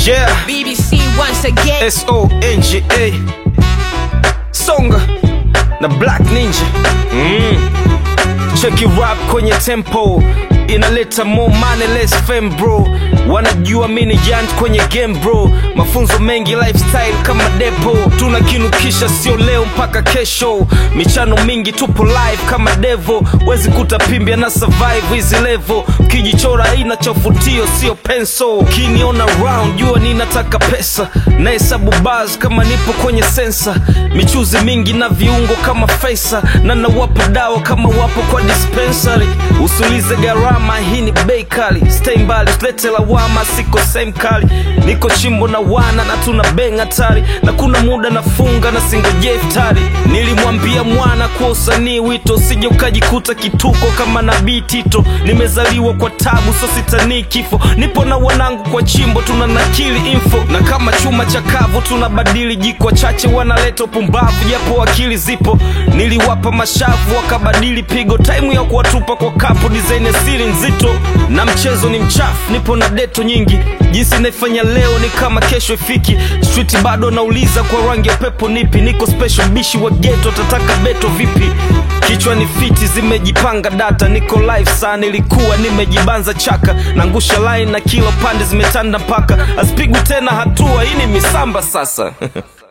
Yeah, BBC once again. S-O-N-G-A Songa na Black Ninja mm. Cheki rap kwenye tempo inaleta more money less fame bro wanajua mini giant kwenye game bro mafunzo mengi lifestyle kama depo tunakinukisha sio leo mpaka kesho michano mingi tupo live kama devo wezi kutapimbia na survive hizi level ukijichora aina chafutio sio penso ukiniona round jua ninataka pesa na hesabu bars kama nipo kwenye sensa michuzi mingi na viungo kama faisa na nawapa dawa kama wapo kwa dispensary usulize gharama hii ni bei kali stay mbali usilete lawama siko same kali niko chimbo na wana na tuna beng hatari na kuna muda nafunga na singojee iftari nilimwambia mwana kwa usanii wito sije ukajikuta kituko kama nabii tito nimezaliwa kwa tabu so sitanii kifo nipo na wanangu kwa chimbo tuna nakili info na kama chuma cha kavu tunabadili jiko chache wanaleta upumbavu japo akili zipo niliwapa mashavu wakabadili pigo taimu ya kuwatupa kwa kapu design ya siri nzito na mchezo ni mchafu nipo na deto nyingi jinsi naifanya leo ni kama kesho ifiki street bado nauliza kwa rangi ya pepo nipi niko special bishi wa geto tataka beto vipi kichwa ni fiti zimejipanga data niko live saa nilikuwa nimejibanza chaka nangusha line na kila pande zimetanda mpaka asipigwi tena hatua hii ni misamba sasa